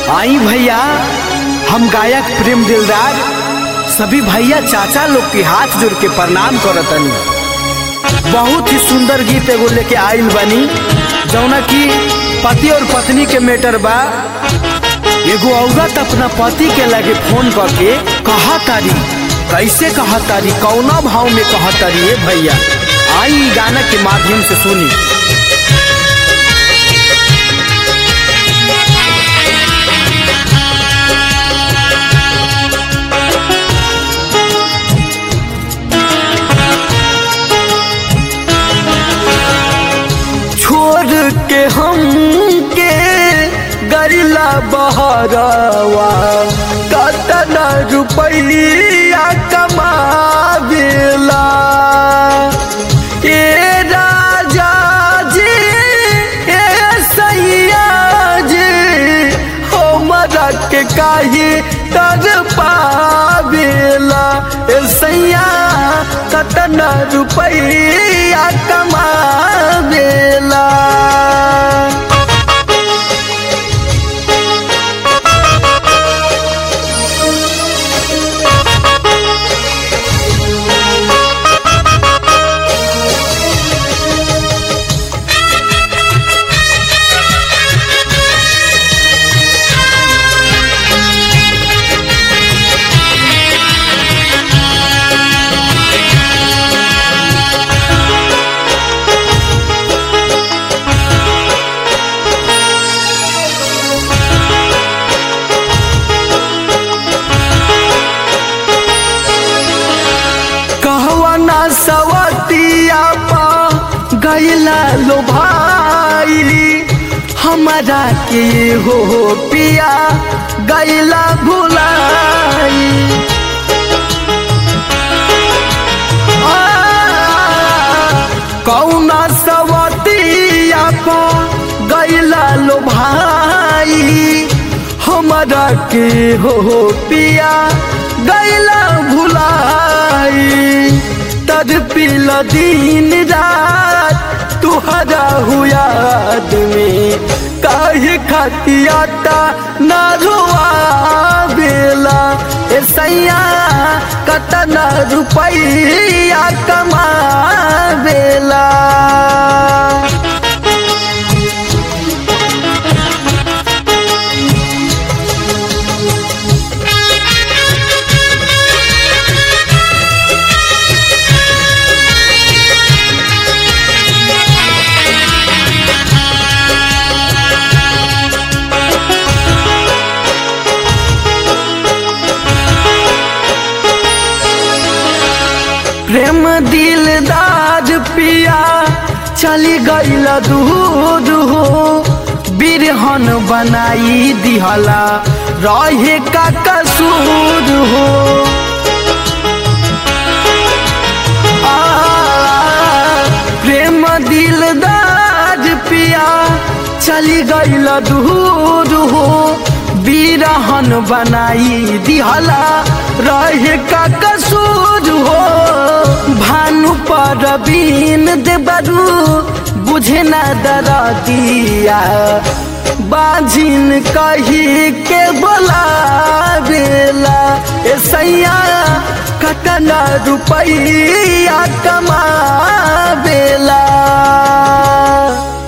आई भैया हम गायक प्रेम दिलदार सभी भैया चाचा लोग के हाथ जोड़ के प्रणाम करतनी बहुत ही सुंदर गीत एगो लेके आइल बनी जौना की पति और पत्नी के मैटर बा एगो औरत अपना पति के लगे फोन करके कहा तारी कैसे कहा तारी कौना भाव में कहा तारी ये भैया आई ई गाना के माध्यम से सुनी छोड़ के हम के गरिला बहरवा कतना रुपैया कमावेला ए राजा जी ए सैया जी हमरा के काहे कर पावेला ए सैया कतना रुपैया कमावेला कहवा ना सवतिया पा गैला लो भाई हमारा के हो पिया गैला भुलाई आ, कौना सवतिया पा गैला लो भाई हमारा के हो पिया गैला भुलाई तद पिल दिन रात तुहरा हुआ में काहे खतियाता ना रुआ बेला ए सैया कतना रुपैया कमा बेला प्रेम दिलदार पिया चली गईल दूर हो बिरहन बनाई दिहला रहे का कसूर हो आ, प्रेम दिलदार पिया चली गईल दूर हो बिरहन बनाई दिहला रहे का कसूर हो भानु पर बीन देबरू बुझे न दरा दिया बाजिन कही के बोला बेला ए सैया कतना रुपैया कमा बेला